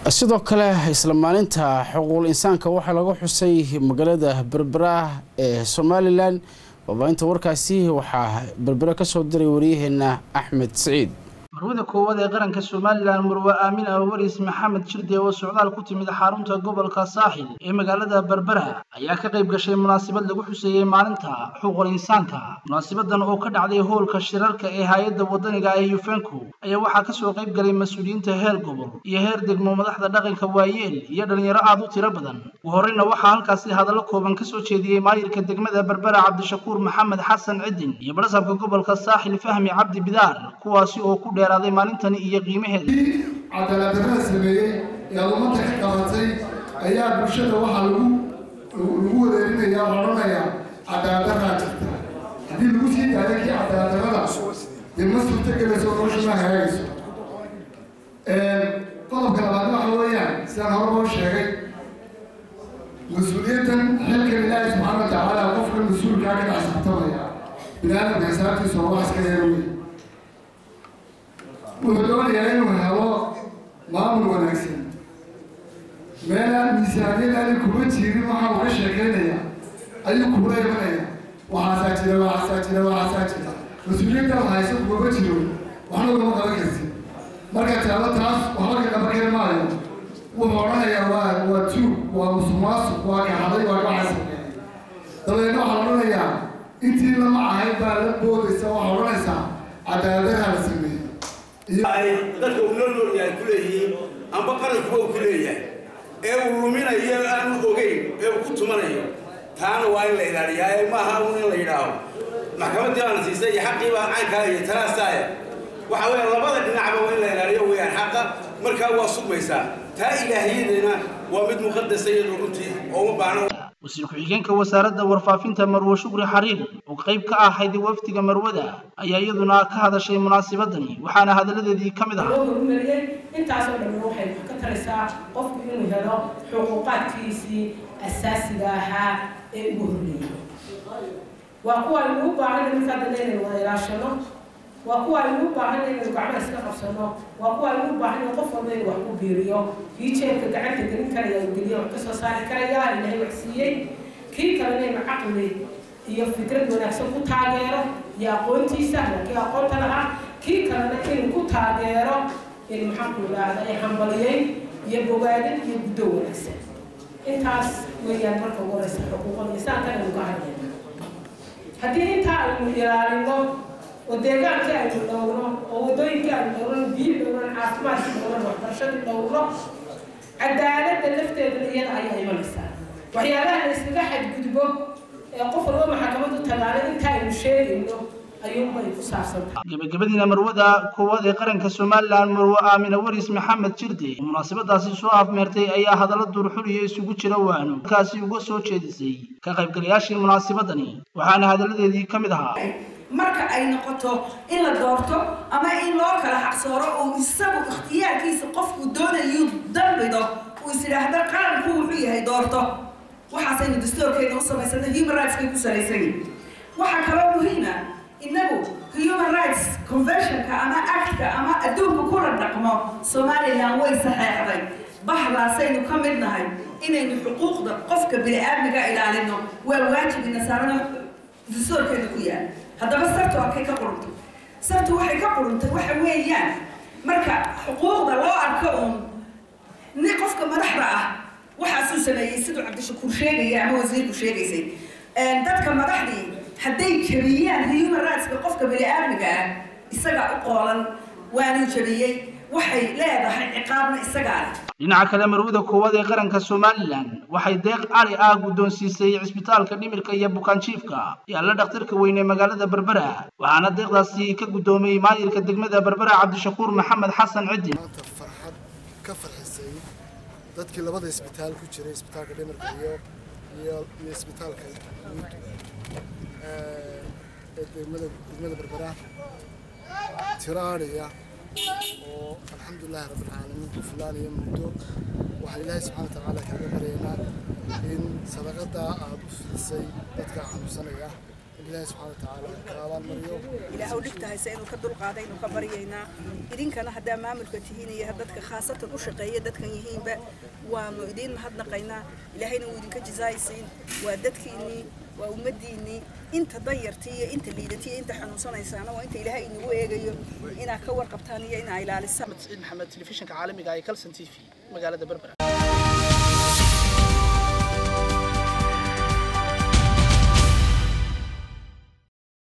sidoo kale isla maalinta xuquuqul insaanka waxaa laga xusay magaalada berbera ee somalilan wabaahinta warkaasi waxaa berbera kasoo diray waryaheena axmed siciid marwada koowaad ee qaranka somalilan marwe aamin awaris maxamed jirde oo socdaal ku timid xarunta gobolka saaxil ee magaalada berbera ayaa ka qayb gashay munaasabad lagu xuseeyey maalinta xuquuqul insaanka munaasabadan oo ka dhacday hoolka shirarka ee hay-adda wadaniga ee yufenko ayaa waxaa kasoo qayb galay mas-uuliyiinta heer gobol iyo heer degmo madaxda dhaqanka waayeel iyo dhalinyaro aad u tiro badan ugu horreyna waxaa halkaasi hadallo kooban kasoo jeediyey maayirka degmada berbera cabdishakuur maxamed xasan cidin iyo barasabka gobolka saaxil fahmi cabdi bidaar kuwaasi oo ku dheeraaday maalintani iyo qiimaheeda cadaaladdarrada sameeyey ee aad ummadda ka qabatay ayaa bulshada waxaa lagu lagu wareerinaya oo odhanayaa cadaaladdarraa jirta haddii lagu sii daayo kii cadaaladdarrada dee ma suurtagelayso nolosha ma hagaagayso qodobka labaad waxa weeyaan sidaan hore loo sheegay mas-uuliyaddan xilkan ilaahi subxaana wa tacaala qofka mas-uulkaa ka dhex sabtamaya bini aadamka xisaabtiisa oo wax iska yeero wey wuxuu doonayaa inuu helo maamul wanaagsan meelaan miisaaniyadaani kuma jirin waxaa uga sheekaynaya ayuu kuula imanaya waxaasaa jira waxaasaa jira waxaasaa jira mas-uuliyaddaad hayso kumama jiro waxna ugama qaban karti marka taalo taas waxba ka qaban kari maayo wuxuu odhanayaa waa waa tuug waa musuqmaasuq waa kaxaday waa kaxasameeyay dabeedna waxaa odhanayaa intii lama ahayd baa la boodaysa waxaa odhanaysaa cadaaladdaraa la sameeyey dadka uu loo noolyahay ku leeyihiin amba qarankuba uu ku leeyahay ee uu luminayo aanu ogeyn ee uu ku tumanayo taana waa in la ilaaliyaa ee maaha un in la yidhaaho maxkamaddii baana siisay iyo xaqii baa caynkaa iyo talaasaaya waxa weeye labada dhinacba waa in la ilaaliyo weeyaan xaqa markaa waa sugmaysaa taa ilaahiyadana waa mid muqadasa iyadoo runtii oo uma baahna wasiir ku-xigeenka wasaaradda warfaafinta marwe shukri xariir oo qayb ka ahayd wafdiga marwada ayaa iyaduna ka hadashay munaasabadani waxaana hadalladeedii ka mid ahaa horumariyey intaasoo dhan waxay ka taraysaa qofku inuu helo xuquuqaadkiisii asaasiga ahaa ee ugu horreeyey waa kuwa aynu u baahan markaa dambe inaynu wada ilaashano waa kuwa aynu u baahan inaynu gacmaha iska qabsano waa kuwa aynu u baahan in qof walba inuu wax ku biiriyo kii jeebka gacanta gelin karaya uu geliyo wax kasoo saari karaya ilaahay wax siiyey kii kalena inuu caqli iyo fikrad wanaagsan ku taageero iyo aqoontiisa kii aqoonta lahaa kii kalena inuu ku taageero in maxaanku idhaahda ay hambaliyey iyo bogaadin iyo guddo wanaagsan intaas weeyaan marka ugu horeysa xuquuqul insaanka aynu ka hadlayna haddii intaa aynu ilaalino oo deegaankii aynu dhowrno oo waddooyinkii aynu dhowrno biyo dhowrno caafimaadkii dhowrno waxbarashadii dhowrno cadaaladda lafteedana iyada ayaa imanaysaa waxyaabaha la iskaga xadgudbo ee qof walba maxkamadu tagaana inta aynu sheegayno ayuunbay ku saabsantahay gabagabadiina marwada koowaad ee qaranka somalilan marwe aamina waris maxamed jirde oo munaasabadaasi soo afmeertay ayaa hadallo duurxuliyo isugu jira waano markaasi uga soo jeedisay ka qaybgalayaashii munaasabadani waxaana hadalladeedii ka mid ahaa marka ay noqoto in la doorto ama in loo kala xaqsooro oo isagu ikhtiyaarkiisa qofku doonayu dalbido uu is idhaahdo qaranku wuxuu yahay doorto waxaasaynu dastoorkeena u samaysana human rightskay ku salaysan waxaa kaloo muhiima innagu human rights conventionka ama actka ama adduunka kula dhaqmo somalilan way saxeexday bahdaasaynu ka mid nahay inaynu xuquuqda qofka bini-aadmiga ilaalino waa waajib ina saarana dastoorkeena ku yaal haddaba sartu arkay ka quruntay sartu waxay ka quruntay waxa weeyaan marka xuquuqda loo arko uun nin qofka madaxda ah waxaasuu sameeyey siduu cabdishakuur sheegaya ama wasiirku sheegaysay dadka madaxdii hadday jabiyaan human rightska qofka bini-aadmiga ah isagaa u qoolan waanuu jabiyey waxay leedahay ciqaabna isagaa leh dhinaca kale marwada koowaad ee qaranka somalilan waxay deeq cali ah guddoonsiisay cisbitaalka dhimirka iyo bukaanjiifka yaalla dhakhtarka weyne magaalada berbera waxaana deeqdaasi ka guddoomay maayirka degmada berbera cabdishakuur maxamed xasan cidin maanta farxad ka farxisay dadkii labada isbitaal ku jiray isbitaalka dhimirka iyo iyo iyo isbitaalka guud ee degmada degmada berbera tiraaniya oo alxamdulilahi rabbilcaalamiin ku filaanaya muddo waxaan ilaahay subxana wa tacaala kaaga baryaynaa in sadaqadaa aada u fidisay dadka xanuunsanaya in ilaahi subxaana watacaala ka abaalmariyo ilaahu dhibta hayse inuu ka dulqaaday inuu ka baryaynaa idinkana haddaa maamulka tihiin iyo dadka khaasatan u shaqeeya dadkan yihiinba waanu idiin mahadnaqaynaa ilaahayna wuu idinka jisaaysiin waa dadkiinnii waa ummadiinnii inta danyartii iyo inta liidatii iyo inta xanuunsanaysaana waa inta ilaahay inagu eegayo inaad ka warqabtaan iyo inaa ilaalisaan saciid maxamed telefishinka caalamiga ee kalson t v magaalada berbera